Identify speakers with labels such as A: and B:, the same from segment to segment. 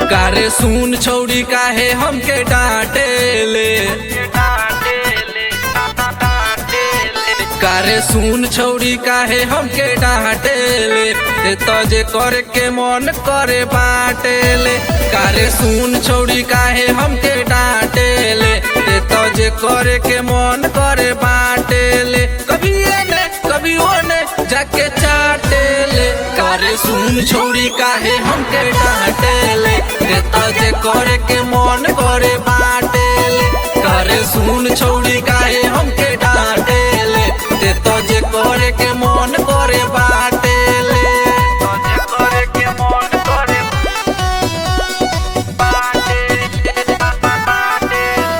A: कारे सुन छौड़ी काहे हमके डांटे ले कारे सुन छौड़ी काहे हमके डांटे ले ते तजे करे के मन करे बाटे ले कारे सुन छौड़ी काहे हमके डांटे ले ते तजे करे के मन करे बाटे ले कभी एने कभी ओने जाके चाटे ले कारे सुन छौड़ी काहे हमके डांटे ले ते तजे करे के मन करे बाटे ले कारे सुन छौड़ी काहे हमके डांटे ले ते तजे करे के मन करे बाटे ले तजे करे के मन करे बाटे बाटे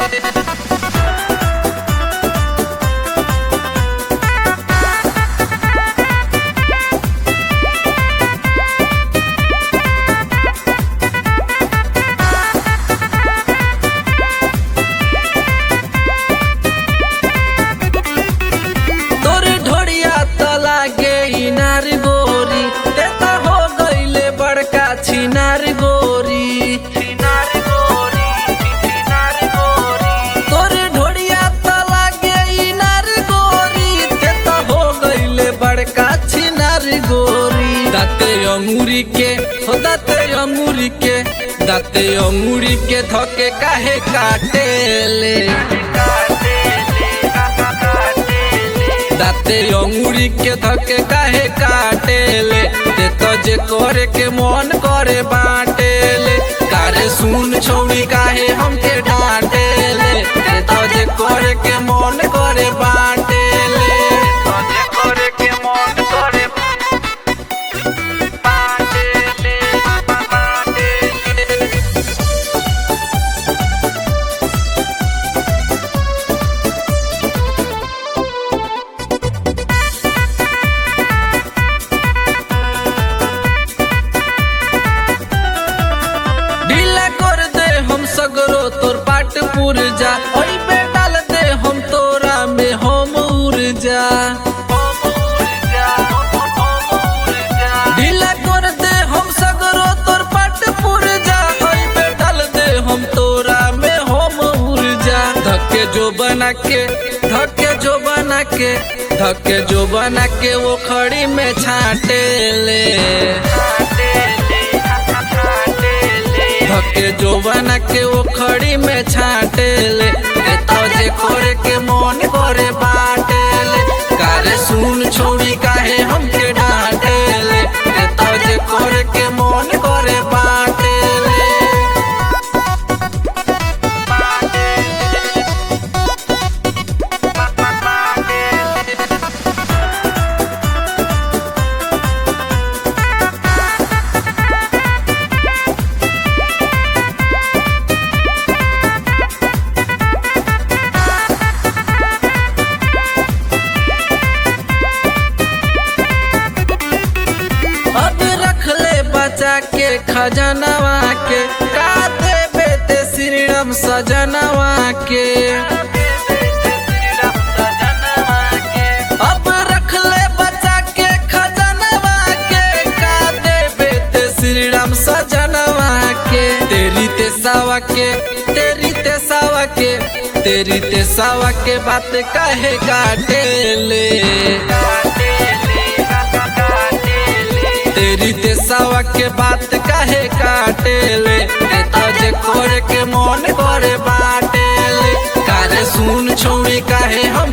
A: तोर ढोड़िया त लागे इनार गोरी ते त हो गईले बड़का छिनार गोरी छिनार गोरी छिनार गोरी तोर ढोड़िया त लागे इनार गोरी ते त हो गईले बड़का छिनार गोरी दाते अंगूरी के हो दाते अंगूरी के दाते अंगूरी के धके काहे काटे ले दाते अंगूरी के धके काहे काटे ले ते तो जे करे के मन करे बाटे ले कारे सुन छौड़ी काहे हमके डांटे ले ते तो जे करे के मन करे बाटे ले तो जे करे के मन करे बाटे ले बाटे ले ढीला कर दे हम सगरो तोर पाट पुर जा ओई पे डाल दे हम तोरा में हम ऊर्जा ढीला कर दे हम सगरो तोर पाट पुर जा ओई पे डाल दे हम तोरा में हम ऊर्जा धक्के जो बना के धक्के जो बना के धक्के जो बना के वो खड़ी में छाटे ले धके जो बना के वो खड़ी में छाटे ले ए तो जे करे के मन करे बाटे ले कारे सुन छोड़ी काहे हमके डांटे ले ए तो जे करे के मन करे बाटे ले अब रख ले बचा के खजनवा के का देबे ते श्रीराम सजनवा के अब रख ले बचा के खजनवा के का देबे ते श्रीराम सजनवा के तेरी ते सावा के तेरी ते सावा के तेरी ते सावा के बात कहे काटे ले तेरी ते सावा के बात काहे काटे ले ते तजे करे के मन करे बाटे ले कारे सुन छोड़ी काहे हम